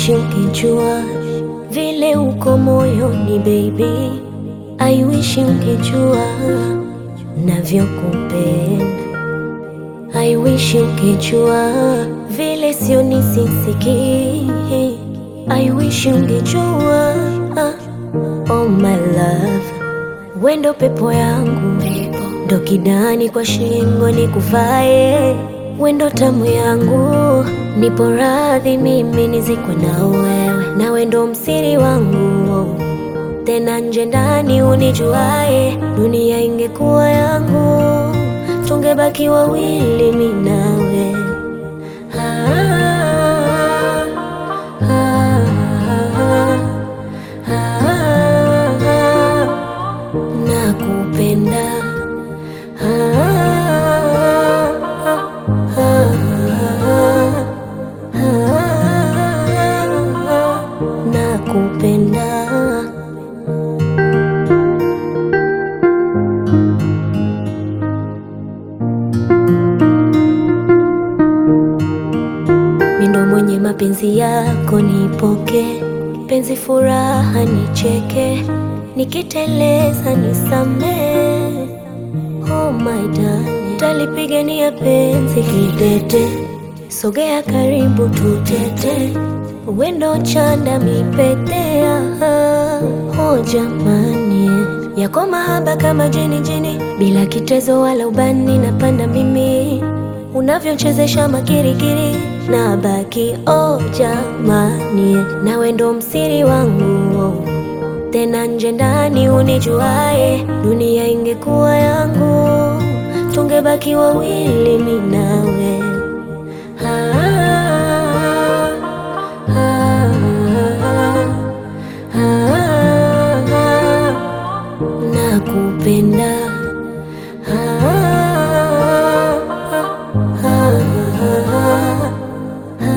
wish ungejua vile uko moyoni baby, I wish ungejua navyokupenda. I wish ungejua vile sio nisisiki. I wish ungejua oh my love, wendo pepo yangu ndo kidani kwa shingo nikuvae, wendo tamu yangu, nipo radhi mimi nizikwe na wewe, na wendo msiri wangu tena nje ndani unijuae, dunia ingekuwa yangu tungebaki wawili mi nawe. Ah, ah, ah, ah, nakupenda Ah, ah, ah, ah, nakupenda mindo mwenye mapenzi yako nipoke, penzi furaha nicheke, nikiteleza nisamee. Oh my darling, talipigania penzi kidete, sogea karibu tutete, wendo chanda mipetea. Oh jamani, yako mahaba kama jini jini, bila kitezo wala ubani, napanda mimi unavyochezesha makirikiri na baki oh jamani, nawe ndo msiri wangu tena nje ndani unijuae, dunia ingekuwa yangu tungebaki wawili mi nawe. Ah, ah, ah, ah, nakupenda Ah, ah, ah,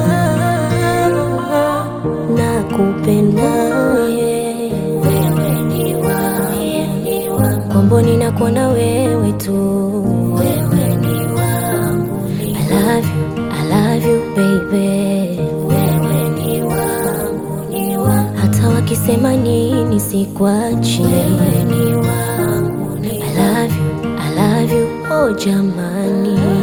ah, nakupenda yeah. Wewe ni wangu, komboni nakuona wewe tu. Wewe ni wangu, I love you, I love you baby. Wewe ni wangu, ni wangu, hata wakisema nini sikwachi. Wewe ni wangu, I love you, I love you, oh jamani.